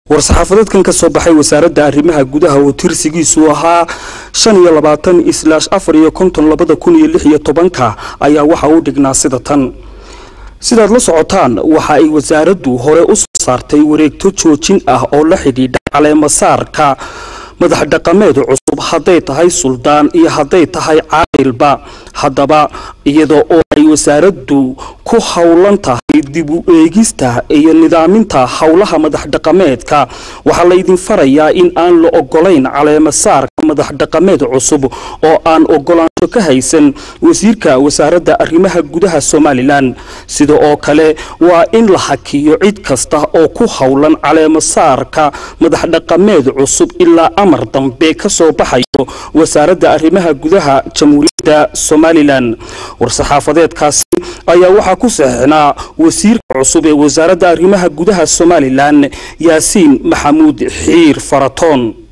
war-saxaafadeedkan ka soo baxay wasaaradda arrimaha gudaha oo tirsigiisu ahaa shan iyo labaatan islaash afar iyo konton labada kun iyo lix iyo tobanka ayaa waxa uu dhignaa sida tan sidaad la socotaan waxa ay wasaaraddu hore u soo saartay wareegto joojin ah oo la xidhiidha caleemasaarka madax dhaqameed cusub hadday tahay suldaan iyo hadday tahay caaqilba haddaba iyada oo ay wasaaraddu ku howlan tahay dib u eegista iyo nidaaminta howlaha madax dhaqameedka waxaa laydin farayaa in aan la ogolayn caleemasaarka madax dhaqameed cusub oo aan ogolaansho ka haysan wasiirka wasaaradda arrimaha gudaha somalilan sida oo kale waa in la hakiyo cid kasta oo ku howlan caleemasaarka madax dhaqameed cusub ilaa amar dambe ka soo baxayo wasaaradda arrimaha gudaha jamhuuriyadda somalilan war-saxaafadeedkaasi ayaa waxaa ku saxeixnaa wasiirka cusub ee wasaaradda arrimaha gudaha somalilan yaasiin maxamuud xiir faratoon